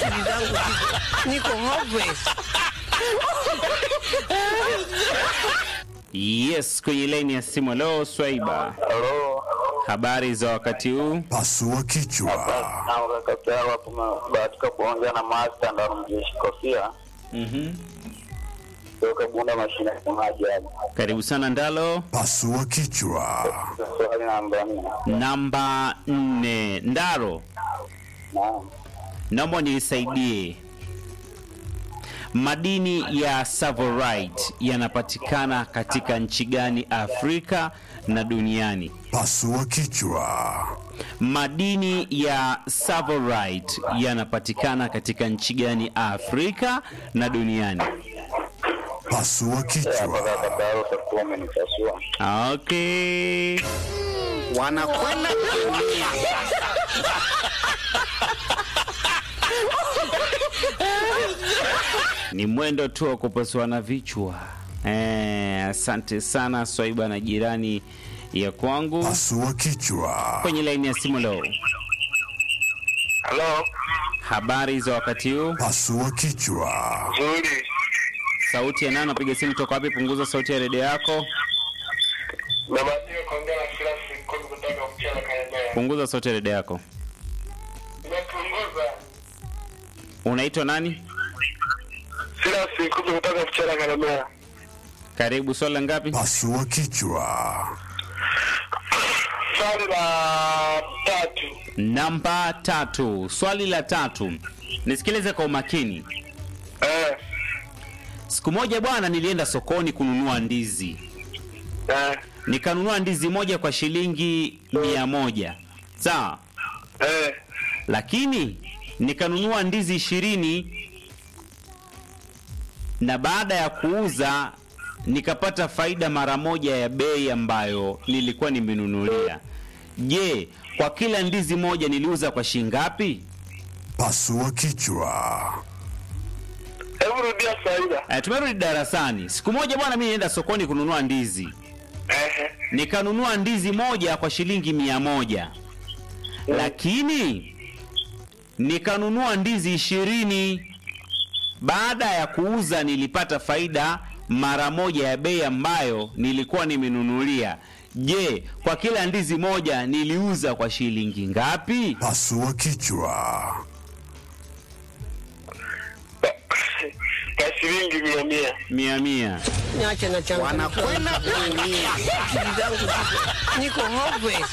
akili zangu ziko niko hopeless. Yes, kwenye laini ya simu. Leo Swaiba, Halo. habari za wakati huu? Pasua kichwa. Na kaka yao hapo tumebahatika kuongea na master ndo mjeshi kofia. Mhm. Toka Bunda mashine ya maji hapo. Karibu sana Ndalo. Pasua kichwa. Swali namba nne. Namba nne, Ndaro, Naam. naomba nisaidie. Madini ya Savorite yanapatikana katika nchi gani Afrika na duniani? Pasua kichwa. Madini ya Savorite yanapatikana katika nchi gani Afrika na duniani? Pasua Hapa kichwa. kaka yao utakuwa umenipasua. Okay. Wanakwenda kuumia. Ni mwendo tu wa kupasuana vichwa. Eh, asante sana Swaiba na jirani ya kwangu Pasua kichwa. kwenye laini ya simu leo. Halo. Habari za wakati huu? Pasua kichwa. Nzuri. Sauti ya nani? Napiga simu toka wapi? Punguza sauti ya redio yako. Nabahatika kuongea na kila siku kutoka mchana kaendelea. Punguza sauti ya redio yako. Nimepunguza. Unaitwa nani? Kila siku kutoka mchana kaendelea. Karibu. Swali la ngapi? Pasua kichwa. Swali la tatu. Namba tatu. Swali la tatu, nisikilize kwa umakini. Eh. Siku moja bwana, nilienda sokoni kununua ndizi, Eh. nikanunua ndizi moja kwa shilingi mia moja sawa, Eh. lakini nikanunua ndizi ishirini na baada ya kuuza nikapata faida mara moja ya bei ambayo nilikuwa nimenunulia. Je, kwa kila ndizi moja niliuza kwa shilingi ngapi? Pasua kichwa. Hebu rudia faida. Eh, tumerudi darasani. Siku moja bwana, mimi nienda sokoni kununua ndizi, Eh. nikanunua ndizi moja kwa shilingi mia moja lakini nikanunua ndizi ishirini. Baada ya kuuza nilipata faida mara moja ya bei ambayo nilikuwa nimenunulia. Je, kwa kila ndizi moja niliuza kwa shilingi ngapi? Pasua kichwa. Kwa shilingi mia mia. Mia mia. Niache na changa. Wanakwenda kuumia. Akili zangu ziko niko hopeless.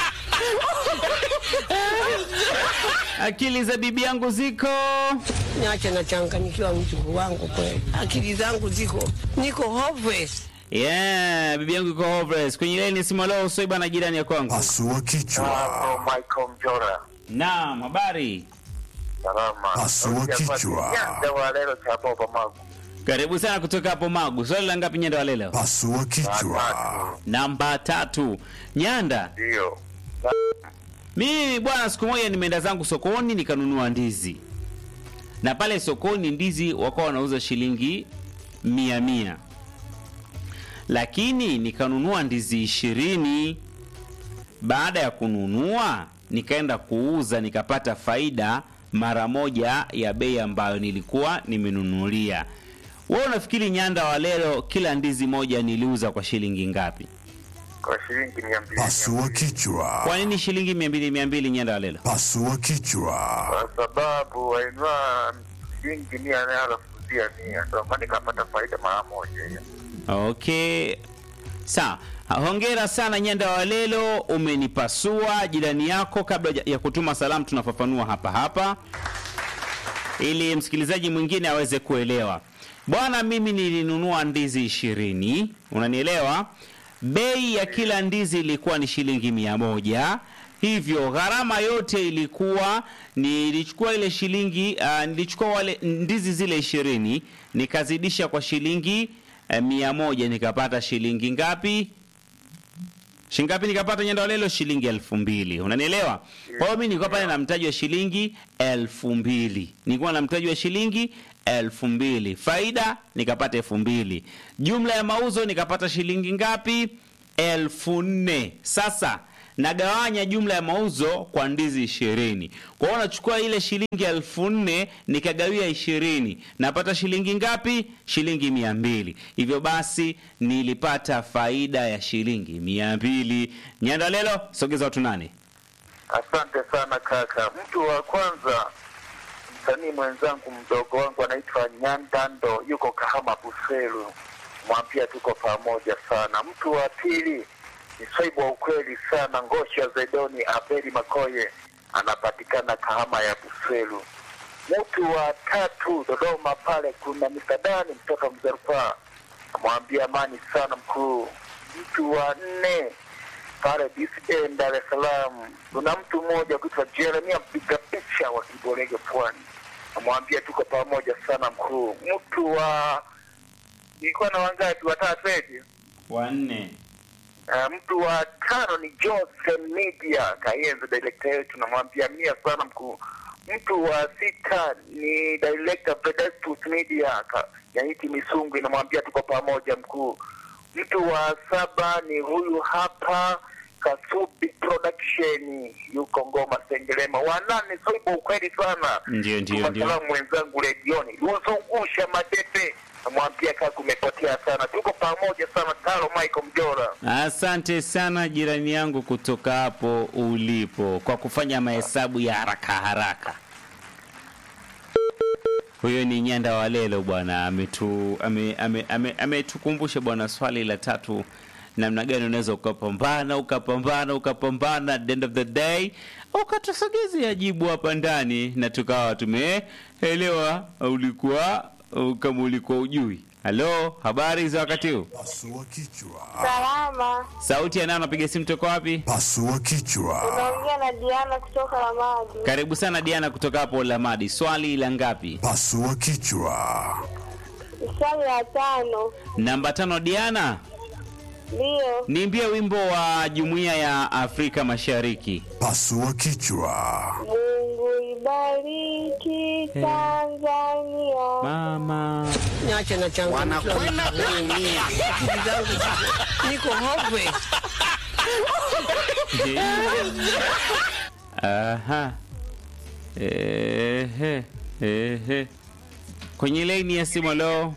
Akili za bibi yangu ziko Niache na changanyikiwa mjukuu wangu kweli. Akili zangu ziko niko hopeless. yeah, bibi yangu iko homeless. Kwenye laini simu leo Soiba na jirani ya kwangu. Pasua kichwa. Hapo Michael Mjora. Naam, habari. Salama. Pasua kichwa. Nyanda wa leo cha Boba Magu. Karibu sana kutoka hapo Magu. Swali la ngapi Nyanda wa leo? Pasua kichwa. Namba tatu. Nyanda, Ndio. mimi bwana, siku moja nimeenda zangu sokoni nikanunua ndizi, na pale sokoni ndizi wakawa wanauza shilingi mia mia, lakini nikanunua ndizi ishirini. Baada ya kununua nikaenda kuuza nikapata faida mara moja ya bei ambayo nilikuwa nimenunulia. Wewe unafikiri Nyanda wa leo kila ndizi moja niliuza kwa shilingi ngapi? Kwa shilingi mia mbili. Pasua kichwa. Kwa nini shilingi mia mbili mia mbili Nyanda wa leo? Pasua kichwa. Kwa sababu wainua shilingi mia na alafu zia mia. Ndio maana nikapata faida mara moja hiyo. Okay, sawa. Hongera sana Nyanda wa Lelo, umenipasua jirani yako. Kabla ya kutuma salamu, tunafafanua hapa hapa ili msikilizaji mwingine aweze kuelewa. Bwana, mimi nilinunua ndizi ishirini, unanielewa? Bei ya kila ndizi ilikuwa ni shilingi mia moja hivyo gharama yote ilikuwa nilichukua ile shilingi uh, nilichukua wale ndizi zile ishirini nikazidisha kwa shilingi uh, mia moja nikapata shilingi ngapi? Shilingi ngapi nikapata Nyanda wa Lelo? Shilingi elfu mbili. Unanielewa? Kwa hiyo mimi nilikuwa pale na mtaji wa shilingi elfu mbili. Nilikuwa na mtaji wa shilingi elfu mbili. Faida nikapata elfu mbili. Jumla ya mauzo nikapata shilingi ngapi? Elfu nne. Sasa nagawanya jumla ya mauzo kwa ndizi ishirini. Kwa hiyo nachukua ile shilingi elfu nne nikagawia ishirini, napata shilingi ngapi? Shilingi mia mbili. Hivyo basi nilipata faida ya shilingi mia mbili. Nyandalelo, sogeza watu nane. Asante sana kaka. Mtu wa kwanza msanii mwenzangu mdogo wangu anaitwa Nyandando, yuko Kahama Buselu, mwambia tuko pamoja sana. Mtu wa pili ni swaibu wa ukweli sana, Ngosha Zedoni Abeli Makoye, anapatikana Kahama ya Buselu. Mtu wa tatu Dodoma pale kuna Misadani mtoka Mzerpa, namwambia amani sana mkuu. Mtu wa nne pale DCA Dar es Salaam kuna mtu mmoja kuitwa Jeremia mpiga picha wa Kiborege Pwani, namwambia tuko pamoja sana mkuu. Mtu wa nilikuwa na wangapi? Watatu eti Wanne. Uh, mtu wa tano ni Jose Media Kayenze, director yetu, namwambia mia sana mkuu. Mtu wa sita ni director Pedestus Media Ka- Nyaiti Misungu, namwambia tuko pamoja mkuu. Mtu wa saba ni huyu hapa Kasubi Production, yuko Ngoma Sengerema. Wa nane Soibo, ukweli sana Ndio, ndio, Tuma ndio. salamu mwenzangu redioni luzungusha madepe, namwambia kaka umepotea sana, tuko pamoja sana. Taro Michael Mjora. Asante sana jirani yangu kutoka hapo ulipo kwa kufanya mahesabu ya haraka haraka. Huyo ni Nyanda Walelo bwana, ametu ame, ame, ame, ametukumbusha bwana swali la tatu, namna gani unaweza ukapambana ukapambana ukapambana, at the end of the day ukatusogezea jibu hapa ndani na tukawa tumeelewa ulikuwa kama ulikuwa ujui. Halo, habari za wakati huu? Pasua kichwa. Salama, Sauti ya nani? Napiga simu toka wapi? Pasua kichwa. unaongea na Diana kutoka Ramadi. Karibu sana Diana kutoka hapo Lamadi. Swali la ngapi? Pasua kichwa. Swali la tano, Namba tano. Diana, ndiyo. niimbie wimbo wa Jumuiya ya Afrika Mashariki. Pasua kichwa. Mungu ibariki Tanzania. Mama Niache na changamkiwa na akili zangu ziko- niko hopeless. Aha. Ehe. Ehe. Kwenye laini ya simu leo.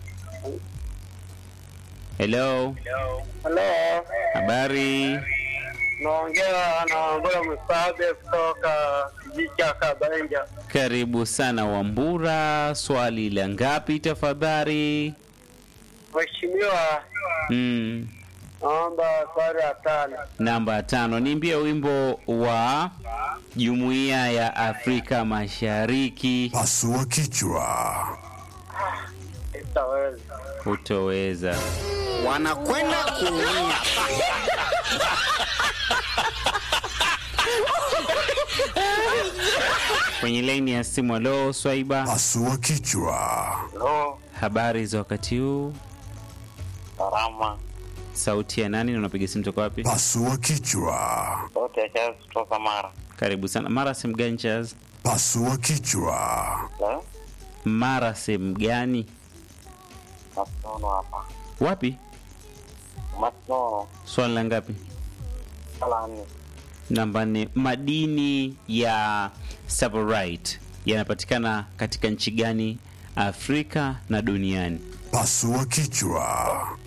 Hello. Halo, Habari. naongea na Wambura Msaade kutoka kijiji cha Kabenja. Karibu sana Wambura. Swali la ngapi tafadhali? Mheshimiwa, Mm. naomba swali la tano. Namba tano, niimbie wimbo wa Jumuiya ya Afrika Mashariki. Pasua kichwa. Sitaweza. Utoweza. wanakwenda kuumia. Kwenye laini ya simu, alo Swaiba, Pasua kichwa. Halo, habari za wakati huu? salama. Sauti ya nani na unapiga simu toka wapi? Pasua kichwa. Sauti ya Charles kutoka Mara. Karibu sana. Mara sehemu gani Chaz? Pasua kichwa. Halo, Mara sehemu gani? Masono hapa. Wapi? Masono, Swali la ngapi? sala nne. Namba nne. Madini ya Savorite yanapatikana katika nchi gani Afrika na duniani? Pasua kichwa.